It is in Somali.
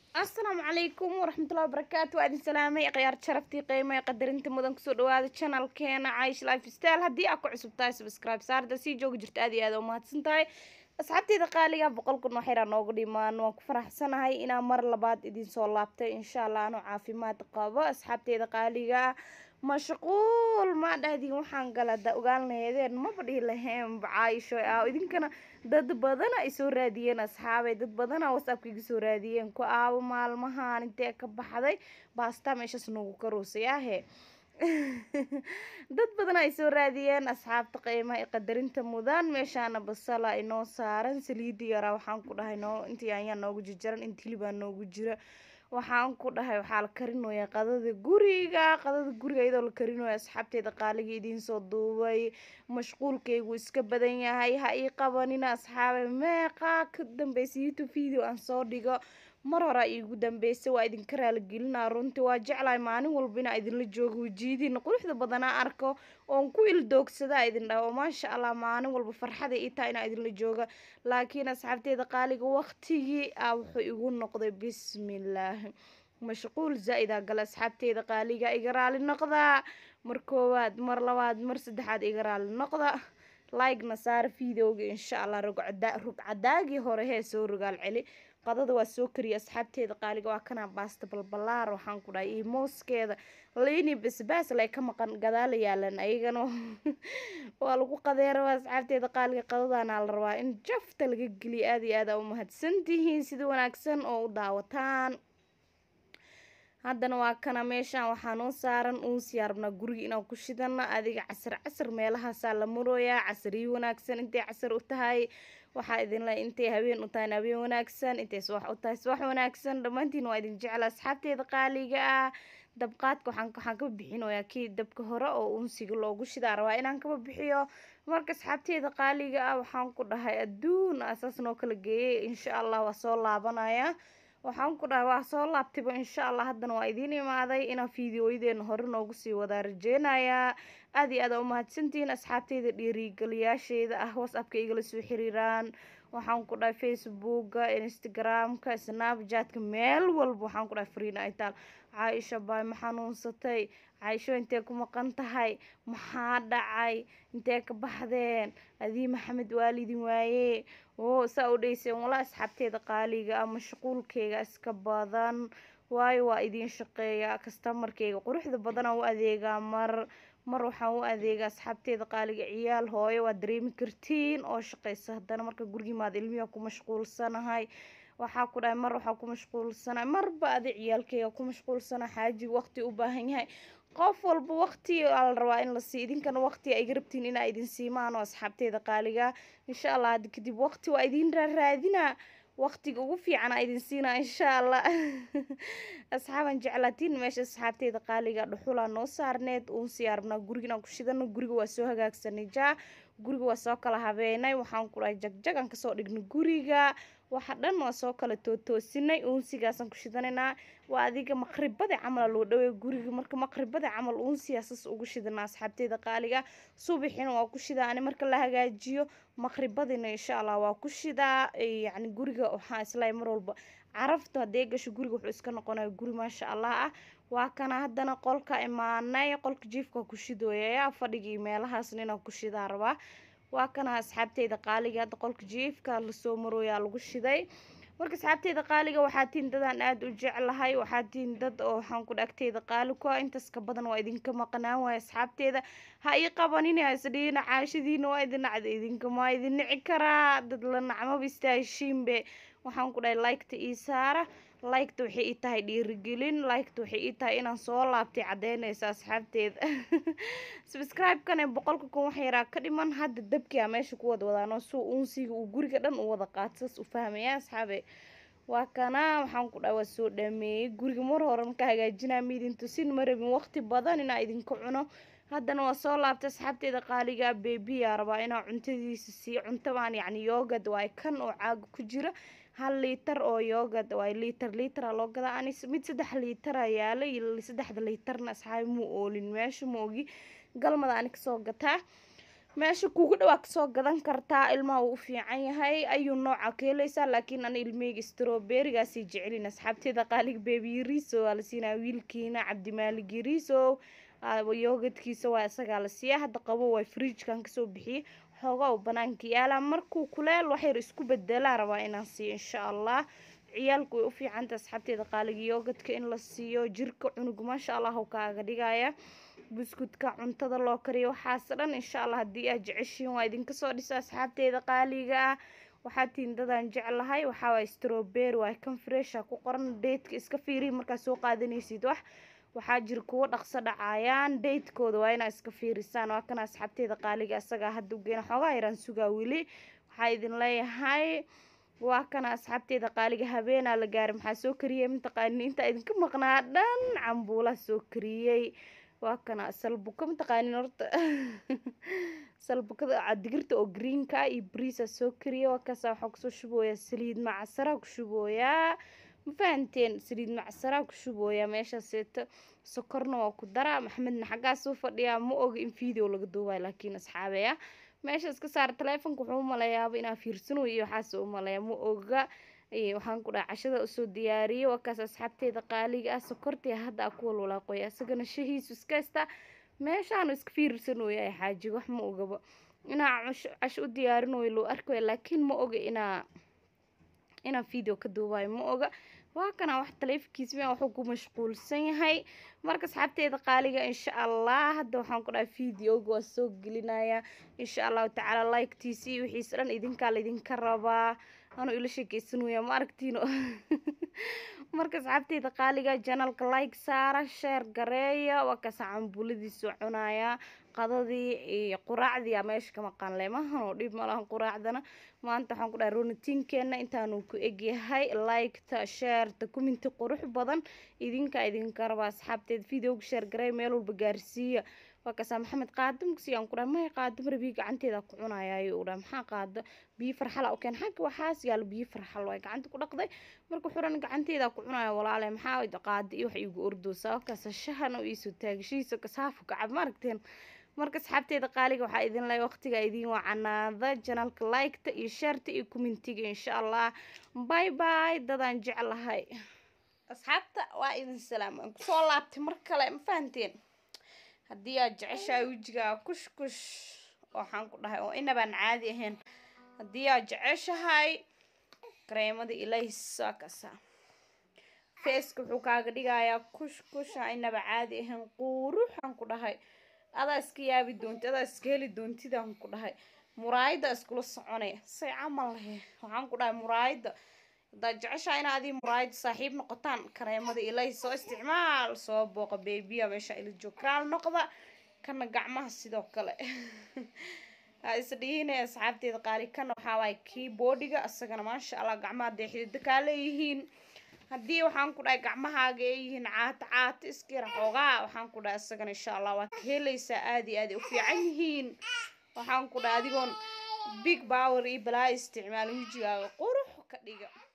asalaamu calaykum waraxmatullahi wabarakaatu waa idin salaamay khiyaar sharaftii qiimo ee qadarinta mudan kusoo dhawaada channelkeena caish life style haddii aad ku cusub tahay subscribe saarda sii joogi jirta aad iyo aad u mahadsan tahay asxaabteyda qaaliga boqol kun oo xira noogu dhimaan waan ku faraxsanahay inaan mar labaad idin soo laabtay insha allah anuu caafimaad qabo asxaabteyda qaaliga mashquul ma dhahdin waxaan gala da ogaalnaheedeen maba dhihi laheen caaisho ah idinkana dad badana ay soo raadiyeen asxaabay dad badana whatsappka iga soo raadiyeen ku aabo maalmahan intee ka baxday baasta meeshaas noogu karoosay ahe dad badan ay soo raadiyeen asxaabta qiimaha ee qadarinta mudan meeshaana basala inoo saaran saliidi yaraa waxaan ku dhahay noo intii ayaa noogu jijaran inta hilibaa noogu jira waxaan ku dhahay waxaa la karinoyaa qadada guriga qadada guriga iyadoo la karinoya asxaabteeda qaaliga idiin soo duubay mashquulkaygu iska badan yahay ha ii qabanina asxaabe meeqaa ka dambeysa youtube video aan soo dhigo mar hore iigu dambeysay waa idinka raaligelinaa runtii waa jeclahay maalin walba inaa idinla joogo wajiidiina quruxda badanaa arko oon ku ildoogsadaa idin dhaho maasha allah maalin walba farxada ii tahay inaa idinla jooga laakiin asxaabteeda qaaliga waqtigii ah wuxuu igu noqday bismillaahi mashquul zaa-idaa gala asxaabteeda qaaliga iga raali noqdaa mar koowaad mar labaad mar saddexaad iga raali noqda like-na saara videoga insha allah rugcadaagii hore hee soo rogaal celi qadada waa soo kariya asxaabteeda qaaliga waa kanaa baasta balbalaar waxaan ku dhahay iyo mooskeeda liini basbaas lay ka maqan gadaala yaalan ayagana waa lagu qadeeraba asxaabteeda qaaliga qadadaana la rabaa in jafta laga geliya aada iyo aada u mahadsantihiin sida wanaagsan oo u daawataan haddana waa kana meeshaan waxaa noo saaran uunsiyaa rabnaa guriga inaan ku shidana adiga casar casar meelahaasaa la murooyaa casariyo wanaagsan intay casar u tahay waxaa idinle intay habeen u tahay habeen wanaagsan intay subax u tahay subax wanaagsan dhammaantiin waa idin jecla asxaabteeda qaaliga ah dabqaadka waxaan waxaan kaba bixinoyaa kii dabka hore oo unsiga loogu shidaa rabaa inaan kaba bixiyo marka asxaabteeda qaaliga ah waxaan ku dhahay adduun asaas noo kala geeyay insha allah waa soo laabanaya waxaan ku dhahay waa soo laabtayba insha allah haddana waa idiin imaaday inaan fiideoyadeena hore noogu sii wadaa rajeynayaa aada iyo aada u mahadsantihiin asxaabteyda dhiirigeliyaasheeda ah whatsappka igala soo xiriiraan waxaan ku dhahay facebooka instagramka snapchatka meel walba waxaan ku dhahay fariina ay taal caaisha baay ma xanuunsatay caaisho intee ku maqan tahay maxaa dhacay intee ka baxdeen adii maxamed waalidin waaye oo saa u dhayseen wala asxaabteeda qaaliga ah mashquulkeyga iska badan waayo waa idiin shaqeeya kastamarkeyga quruxda badanaa u adeegaa mar mar waxaan u adeegaa asxaabteeda qaaliga ciyaal hooyo waa dareemi kartiin oo shaqeysa haddana marka gurigimaada ilmiha ku mashquulsanahay waxaa ku dhahay mar waxaa ku mashquulsanahay marba adi ciyaalkeyga ku mashquulsanahay xaajiga waqti u baahan yahay qof walba waqti aa la rabaa in la sii idinkana waqti a iga rabtiin inaa idin siimaan oo asxaabteeda qaaliga insha allah haddi kadib waqti waa idin raaraadinaa waqtiga ugu fiican aa idin siinaa insha allah asxaaban jeclaatiin meesha asxaabteeda qaaliga dhuxulaa noo saarneed uun siyaarabnaa guriga inaan ku shidano guriga waa soo hagaagsanay jaa guriga waa soo kala habeenay waxaan ku dhahay jagjag aan kasoo dhignay guriga waxa dhan waa soo kala tootoosinay uunsigaasaan ku shidanaynaa waa adiga maqribada camal loo dhawey guriga marka maqribada camal uunsigaasas ugu shidanaa asxaabteeda qaaliga subaxina waa ku shidaa ani marka la hagaajiyo maqribadina insha allah waa ku shidaa yacni guriga waxaa islahay mar walba carafta haddee gasho guriga wuxuu iska noqonaya guri maasha allah ah waa kana haddana qolka imaanay qolka jiifka ku shidooyaya fadhigii meelahaasna inaan ku shidaa rabaa waa kana asxaabteyda qaaliga hadda qolka jiifka lasoo marooyaa lagu shiday marka asxaabteyda qaaliga waxaa tiin dadaan aada u jeclahay waxaa tiin dad oo waxaan ku dhagteyda qaali ku ah intaas ka badan waa idinka maqnaan waaya asxaabteeda ha ii qabanin hasdhiina caashadiina waa idin nacda idinka maa idin nici karaa dad la nacmaba istaaheshiinbe waxaan ku dhahay liketa ii saara liketa waxay ii tahay dhiirigelin liketa waxay ii tahay inaan soo laabtay caddeynaysa asxaabteeda subscribe-kan ee boqolka kun wax yaraa ka dhiman hadda dabkia meesha ku wada wadaano suu uunsiga uu guriga dhan u wada qaato saas u fahmaya asxaabe waa kana waxaan ku dhahay waa soo dhameeyey guriga mar hore marka hagaajinaa miidin tusin ma rabin waqti badan inaa idinka cuno haddana waa soo laabtay asxaabteeda qaaliga bebiyaa rabaa inaa cuntadiisa siiyo cuntabaan yacni yoogad waay kan oo caaga ku jira hal liitar oo yoogad waay liitar liitara loo gadaa ani mid saddex liitara yaalay saddexda liitarna asxaabi muu oolin meesha ma ogi galmada ani kasoo gataa meesha kuugu dhawaa kasoo gadan kartaa ilmaha uu u fiican yahay ayuu nooca ka helaysaa laakiin ana ilmeyga stroberigaasay jecelin asxaabteeda qaaliga bebi yariso waa la siinaa wiilkiina cabdimaalig yariso yoogadkiisa waa isagaa la siiyaa hadda qabo waa fridjkan kasoo bixiyey xoogaa uu banaanka yaalaa markuu kuleel waxyar isku bedelaa rabaa inaan siiyo insha allah ciyaalku way u fiicanta asxaabteeda qaaliga yoogadka in la siiyo jirka cunug maasha allah u kaaga dhigaya buskudka cuntada loo kariyo waxaas dhan insha allah haddii aad jeceshiin waa idinka soo dhiso asxaabteeda qaaliga ah waxaa tiin dadaan jeclahay waxaa waay strawberry waay kan fresha ku qoran deydka iska fiirihi markaad soo qaadanaysid wax waxaa jira kuwo dhaqso dhacayaan deydkooda waa inaa iska fiirisaan waa kana asxaabteeda qaaliga isagaa hadda ugeena xoogaa yaraan sugaa weli waxaa idin leeyahay waa kana asxaabteeda qaaliga habeenaa la gaaray maxaa soo kariyey mataqaanin intaa idinka maqnaa dhan cambuulaa soo kariyey waa kana salbuka mataqaanin horta salbukada digirta oo greenka iyo briisa soo kariyey waa kaasa waxaa kusoo shubooyaa saliid macasaraa ku shubooyaa ma fahanteen saliid macsaraa ku shubooyaa meeshaaseeto sokorna waa ku daraa maxamedna xaggaasuu fadhiyaa ma oga in video laga duubayo laakiin asxaabeya meesha iska saara taleefonka wuxuu umalayaaba inaa fiirsano iyo waxaas umaleeya ma oga waxaan ku dhaha cashada usoo diyaariyey waa kaas asxaabteeda qaaliga ah sokortii hadda a ku walwalaaqoya isagana shahiisu iska haystaa meeshaanu iska fiirsanooya xaaji wax ma ogaba inaa casho u diyaarinayo loo arkaya laakiin ma oga inaa inaan video ka duubayo ma oga waa kana wax taleefonkiisa miyaa wuxuu ku mashquulsan yahay marka asxaabteeda qaaliga insha allah hadda waxaan ku dhahay videoga waa soo gelinaya insha allahu tacaala liketiisi iyo wixiisa dhan idinkaa laydinka rabaa anuu ila sheekeysanaya ma aragtiino marka asxaabteeda qaaliga janalka like saara sheer gareeya waa kaasa cambuladiisu cunaya qadadii iyo quraacdii aa meesha ka maqan leemahan oo dhib malahan quraacdana maanta waxaan ku dhahay runitiinkeena intaanu ku egyahay liketa sheerta kuminti qurux badan idinka idinka raba asxaabteed videoga sheer gareey meel walba gaarsiiya waa kasaa maxamed qaadam kusiyaan ku dhahay maya qaadam rabii gacanteeda ku cunaya ayuu dhahay maxaa qaado biyo farxala u keen xagga waxaas yaalo biyo farxal waay gacanta ku dhaqday marka xuran gacanteeda ku cunaya walaale maxaa qaado iyo wax igu ordoosa waa kaasa shahan oo iisoo taagashihiisa kasaafu kacab ma aragteen marka asxaabteeda qaaliga waxaa idin leeyahay waqtiga idin wacanaada janalka liketa iyo sheerta iyo commentiga insha allah bye bye dadaan jeclahay asxaabta waa idin salaam aan kusoo laabtay mar kale ma fahanteen haddii aad jeceshahay wejigaa kush kush waxaan ku dhahay oo inabaan caadi ahayn haddii aad jeceshahay kareemada ilays waa kasa feeska wuxuu kaaga dhigayaa kush kusha inaba caadi ahayn quuruxaan ku dhahay adaa iska yaabi doonti adaa iska heli doontidaan ku dhahay muraayada iskula soconay say camal lahe waxaan ku dhahay muraayada haddaad jeceshaa ina adii muraayada saaxiib noqotaan kareemada ilay soo isticmaal soo booqa beebiya meesha ila joogkaal noqda kana gacmaha sidoo kale ha isdhihinay asxaabteeda qaali kana waxaa waaye keyboardiga isagana maasha allah gacmaha dee xidida kaa leeyihiin haddii waxaan ku dhahay gacmahaaga ay yihiin caato caato iskira xoogaa waxaan ku dhahay isagana insha allah waa ka helaysaa aada iyo aad u fiican yihiin waxaan ku dhahay adigoon big power iyo balaa isticmaal wejigaaga qurux ka dhiga